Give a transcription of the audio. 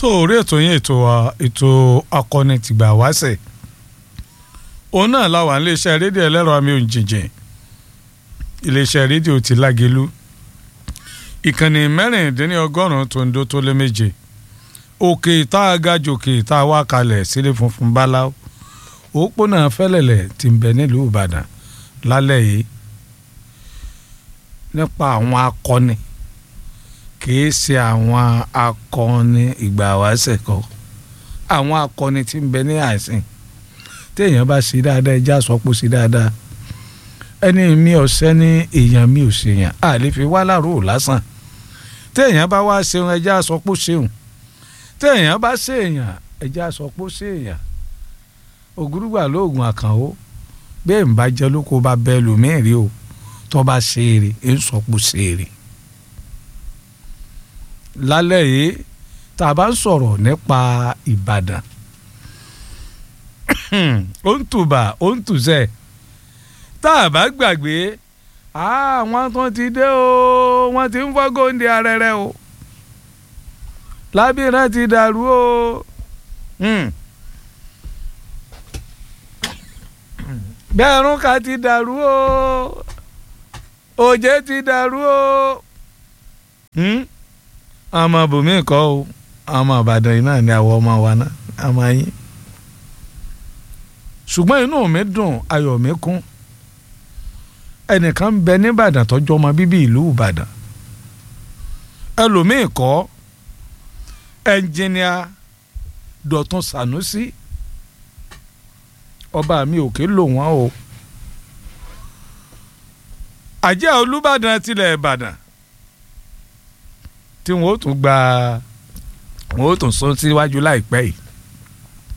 tó orí ètò yín ètò wa ètò akọni tìgbà wáṣẹ̀ òun náà láwà iléeṣẹ́ rédíò ẹlẹ́rọ àmì òǹjìnjìn iléeṣẹ́ rédíò ti lágelu ìkànnì mẹ́rìndínlọ́gọ́rùn-ún tó ń dó tó lé méje òkè tá a ga jòkè tá a wá kalẹ̀ sílé funfun báláwo òpópónà fẹ́lẹ̀lẹ̀ tí ń bẹ nílùú ìbàdàn lálẹ́ yìí nípa àwọn akọni kìí ṣe àwọn akọni ìgbà wáṣẹ̀ kọ àwọn akọni tí ń bẹ ní àìsàn téèyàn bá ṣe dáadáa ẹja sọ pé ó ṣe dáadáa ẹni mi ò sẹ́ni èèyàn mi ò ṣèyàn a lè fi wá láàrú lásán téèyàn bá wá ṣeun ẹja sọ pé ó ṣeun téèyàn bá ṣèèyàn ẹja sọ pé ó ṣèèyàn ògúrúgbà lóògùn àkànwó bẹ́ẹ̀ ń bá jẹ́ lóko bá bẹ́ẹ̀ lòmíì rí o tó bá ṣe eré ń sọ pé ó ṣe eré lálẹ́ yìí tá a bá ń sọ̀rọ̀ nípa Ìbàdàn ó ń tùbà ó ń tùsẹ̀ tá a bá gbàgbé àwọn tó ti dé o wọ́n ti ń fọ́ góńdé arẹrẹ o lábìrán ti dàrú o bẹ́ẹ̀rún ká ti dàrú o òjé ti dàrú o ọmọ bùnmí kọ́ o ọmọ Ìbàdàn yìí náà ni àwọn ọmọ wa náà ọmọ yín ṣùgbọ́n inú mi dùn ayọ̀ mi kún ẹnìkan ń bẹ nìbàdàn tọ́jú ọmọ bíbí ìlú Ìbàdàn ẹlòmíì kọ́ ẹnjìníà Dọ̀tun Sànúsí ọba mi òkè lò wọ́n o àjẹ́ Olúbàdàn tilẹ̀ Ìbàdàn tí wọ́n ó tún gba wọ́n ó tún sún síwájú láìpẹ́ yìí